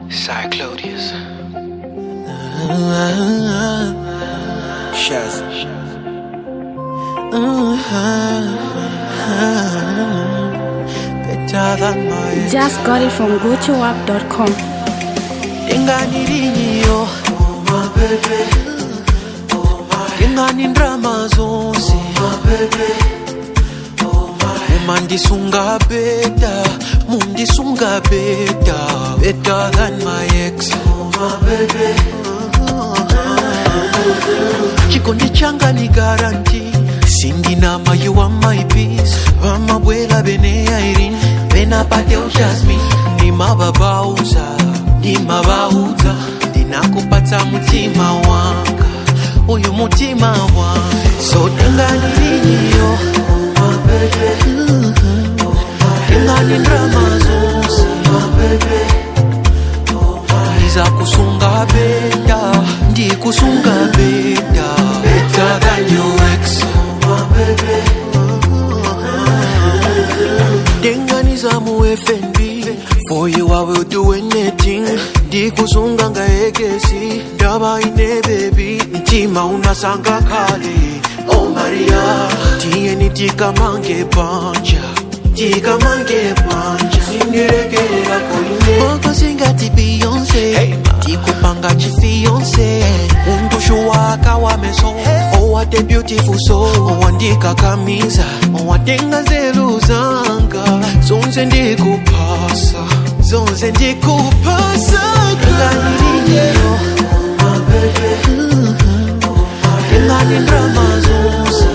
Cyclodius. Shaz. Better than my ex. Just got it from gochowap.com. Ingani ringiyo my baby Ingani ndrama zonse my baby Uma ndisunga beta Mundisunga beta Better than my ex my baby Chikondi changa ni garanti Sindinama you are my peace Vamabwela bene Irene Bena pateo Jasmine Ndimababauza Ndimabauza Ndinakupata mutima wanga Uyu mutima wanga So dengani liniyo My baby Dengani ndrama zonse My baby ndiza kusunga beta ndikusunga beta better than your ex my baby denganiza mu fnb for you i will do anything ndikusunga ngaekesi ndaba ine baby mtima unasanga kale oh maria tiyeni tikamange panja tikamange panja sindirekerera koine oko singati beyonce tikupanga chifiyonce undushu waka wa meso owate beautiful soul owandikakamiza owatenga zelu zanga zonse ndikupasa zonse ndikupasa kanganiriyo ingani ndrama zonse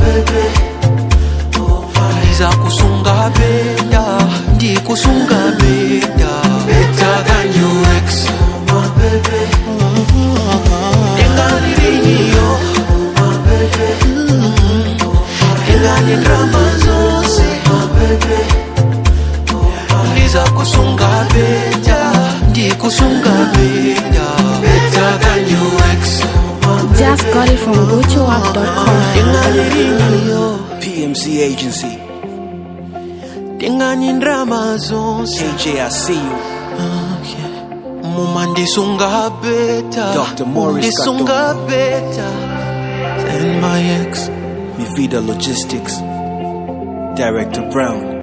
ndiza kusunga beta ndikusunga beta better than your ex my baby ingani ringiyo my baby ingani drama zonse my baby ndiza kusunga beta ndikusunga beta better than your ex Just got it from gochowap.com. ingani ringiyo PMC Agency. ingani drama zonse AJ, I see you. Muma ndisunga beta Dr. Morris Ndisunga beta Than my ex Mi Vida Logistics. Director Brown.